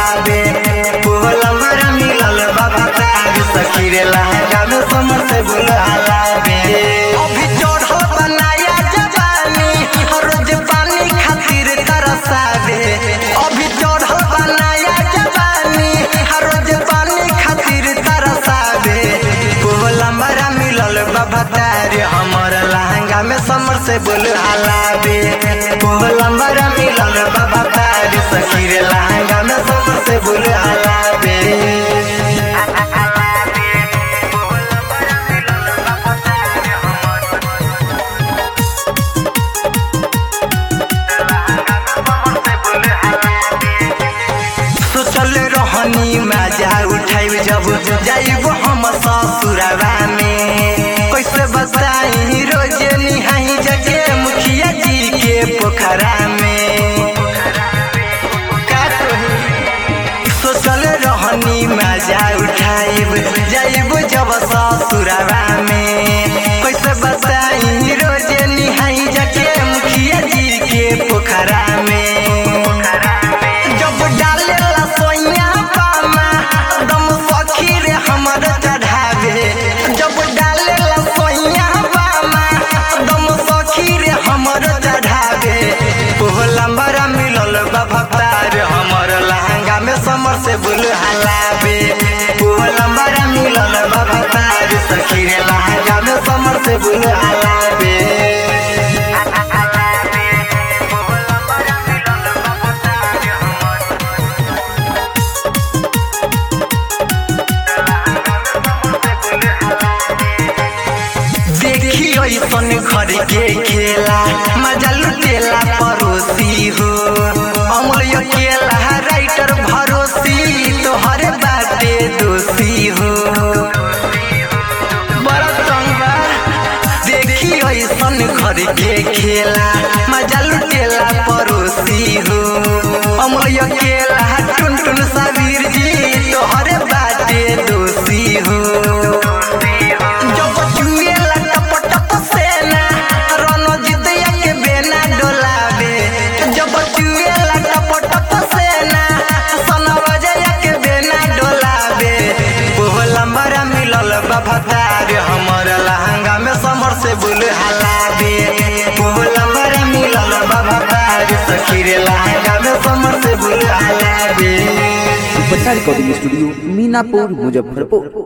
हलावे पोलमर मिलल बाबा तार सखी रे लहंगा में समर से बुल हलावे अभी चढ़ल बनाया जवानी रोज पानी खातिर तरसावे अभी चढ़ल बनाया जवानी रोज पानी खातिर तरसावे पोलमर मिलल बाबा तार हमर लहंगा में समर से बुल हलावे पोलमर मिलल बाबा तार सखी रे लहंगा में समर से बुल हलावे सोचल रहनी मजा उठाइब जब जाइब हम ससुरवा में कैसे बताई रोज निहाई जगे मुखिया जी के पोखरा में का कही? सोचल रहनी मजा उठाइब जाइब जब ससुरवा में कैसे बताई रोज निहाई जगे मुखिया जी के पोखरा में जब डालेला सोइया पामा दम सखी रे हमर चढ़ावे जब डालेला सोइया पामा दम सखी रे हमर चढ़ावे पोहलंबर मिलल बभतार हमर लहंगा में समर से बुल हलावे पोहलंबर मिलल बभतार सखी रे लहंगा में समर से बुल हलावे देखी ऐसन घर के खेला मजा लुटेला पड़ोसी हो अमूल्य केला राइटर भरोसी तोहरे बाटे दोषी हो बड़ा संगा देखी ऐसन घर के खेला मजा लुटेला पड़ोसी हो अमूल्य केला टुन टुन सबीर जी तोहरे बाटे दोषी हो जब चुएला टप टप सेना रणजितिया के बेना डोलावे जब चुएला टप टप सेना सनवजया के बेना डोलावे पोहलंबर मिलल बभतार हमर लहंगा में समर से बुल हलावे पोहलंबर मिलल बभतार सखी रे लहंगा में समर से बुल हलावे बच्चा रिकॉर्डिंग स्टूडियो मीनापुर मुजफ्फरपुर